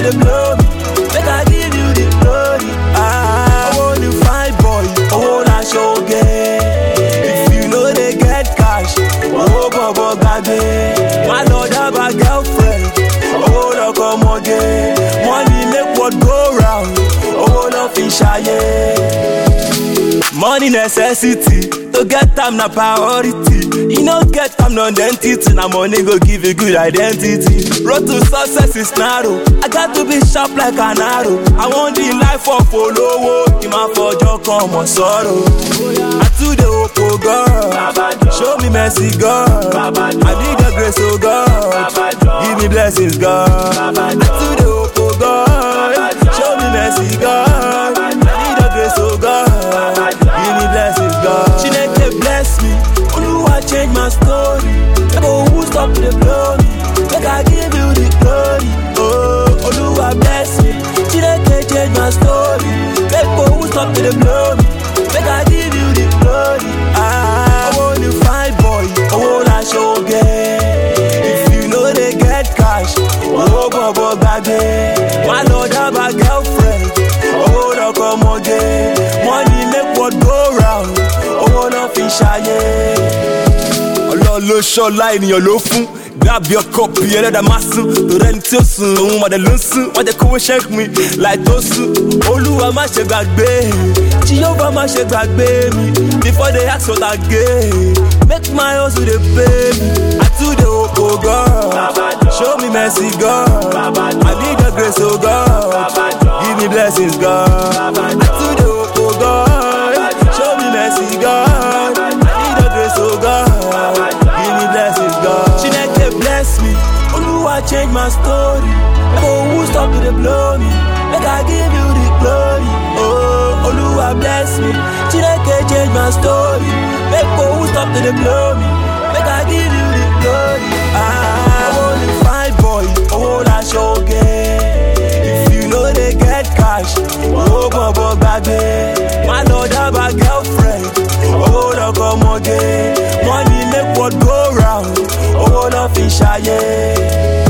to the blow me. Make I give you the glory. Ah, I want to find boy. Oh, na shoge. If you know they get cash, oh, bobo gabe. My lord have a girlfriend. Oh, no come again. Money make what go round. Oh, no fish Money necessity. To get time na priority. You know get time no identity. Now money go give you good identity. Road to success is narrow. I got to be sharp like an arrow. I want the life of follow. Ima fojo come on sorrow. I to the opo God. Show me mercy God. I need the grace of God. Give me blessings God. I to the opo God. Show me mercy God. I need the grace of God. Give me blessings God. Chineke bless me. Oluwa change my story. Never who stop the blow me. Make I give you the glory. Oh, Oluwa bless me. Chineke change my story. Make who stop the blow me. Make I give you the glory. Ah, I want to find boy. I wanna show If you know they get cash, oh, bobo baby. My lord have a girlfriend. Oh, no come again. Money make what go round. Oh, no fish ọlọ́run ló ṣọ́lá ènìyàn ló fún grab your cup ẹlẹ́dà má sùn torí ẹni tí ó sùn òun mọ̀dẹ̀ ló ń sùn wọ́n jẹ́ kówó ṣẹ́kù mi láì tó sùn olúwa má ṣe gbàgbé jíyọ́bà má ṣe gbàgbé mi before they ask what I get make my hustle dey pay me I too dey hope oh God show me mercy God I need the grace oh God give me blessings God I too dey hope oh God show me mercy God I need the grace oh God give me blessings God Chineke bless me Oluwa change my story Oh who stop to dey blow me make I give you the glory Oh Oluwa bless me Chineke change my story make oh who stop to dey blow me make I give you the glory Ah I want to find boy oh na shoge If you know they get cash oh bobo gbagbe My lord have a girlfriend oh no come again Money make what go round owó lọ fi ṣayé.